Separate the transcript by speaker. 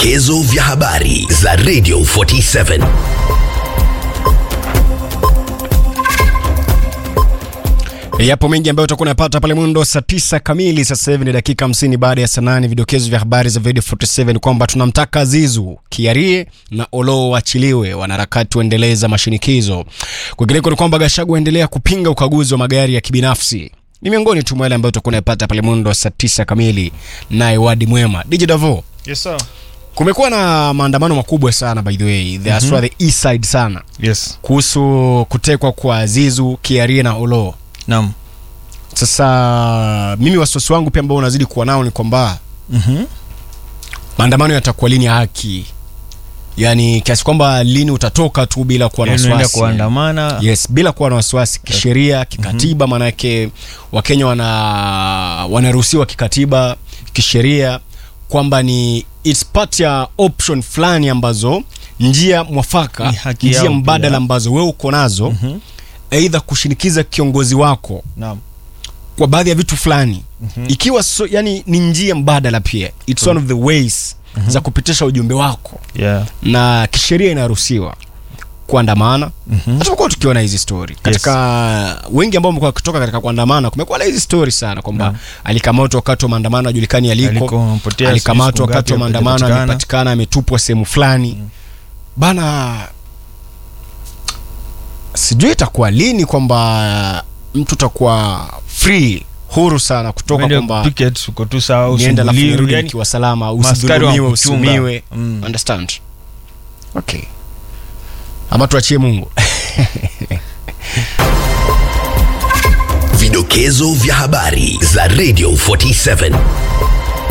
Speaker 1: Vidokezo vya habari za Radio 47.
Speaker 2: Yapo mengi ambayo utakuwa unapata pale mwendo saa tisa kamili. Sasa hivi ni dakika 50 baada ya saa nane. Vidokezo vya habari za Radio 47 kwamba tunamtaka Zizu, Kiarie na Olo waachiliwe, wanaharakati waendeleza mashinikizo. Kwingineko ni kwamba Gachagua aendelea kupinga ukaguzi wa magari ya kibinafsi. Ni miongoni tu mwa yale ambayo utakuwa unapata pale mwendo saa tisa kamili. Naye Wadi Mwema, DJ Davo,
Speaker 3: Yes, sir.
Speaker 2: kumekuwa na maandamano makubwa sana by the way, the mm the east side sana
Speaker 3: Yes.
Speaker 2: kuhusu kutekwa kwa Zizu, Kiarie na Olo.
Speaker 3: Naam.
Speaker 2: Sasa mimi wasiwasi wangu pia ambao unazidi kuwa nao ni kwamba
Speaker 3: Mhm.
Speaker 2: maandamano yatakuwa lini ya haki, yaani kiasi kwamba lini utatoka tu bila kuwa na
Speaker 3: Yaani unaenda
Speaker 2: wasiwasi.
Speaker 3: kuandamana.
Speaker 2: Yes, bila kuwa na wasiwasi kisheria, kikatiba. Maanake Wakenya wana wanaruhusiwa kikatiba, kisheria kwamba ni it's part ya option fulani ambazo njia mwafaka,
Speaker 3: Ni haki
Speaker 2: njia
Speaker 3: yao
Speaker 2: mbadala
Speaker 3: pia.
Speaker 2: ambazo wewe uko nazo,
Speaker 3: Mhm.
Speaker 2: aidha kushinikiza kiongozi wako
Speaker 3: Naam.
Speaker 2: kwa baadhi ya vitu fulani ikiwa so, yani ni njia mbadala pia it's one of the ways za kupitisha ujumbe wako
Speaker 3: Yeah.
Speaker 2: na kisheria inaruhusiwa kuandamana
Speaker 3: Mhm.
Speaker 2: na tumekuwa tukiona hizi story katika wengi ambao wamekuwa wakitoka katika kuandamana kumekuwa na hizi story sana kwamba
Speaker 3: Naam.
Speaker 2: alikamatwa wakati wa maandamano ajulikani aliko
Speaker 3: Aliko, amepotea,
Speaker 2: alikamatwa
Speaker 3: sijui siku
Speaker 2: wakati wa
Speaker 3: ngapi
Speaker 2: maandamano
Speaker 3: hapajapatikana.
Speaker 2: amepatikana ametupwa sehemu fulani bana sijui itakuwa lini kwamba mtu utakuwa free huru sana kutoka
Speaker 3: Uende
Speaker 2: kwamba
Speaker 3: picket, uko tu sawa
Speaker 2: nienda alafu
Speaker 3: usumbuliwi,
Speaker 2: nirudi
Speaker 3: yani
Speaker 2: nikiwa salama
Speaker 3: maaskari
Speaker 2: usidhulumiwe
Speaker 3: wanakuchunga.
Speaker 2: usumiwe
Speaker 3: Mm.
Speaker 2: understand okay ama tuachie mungu
Speaker 1: Vidokezo vya habari za Radio 47.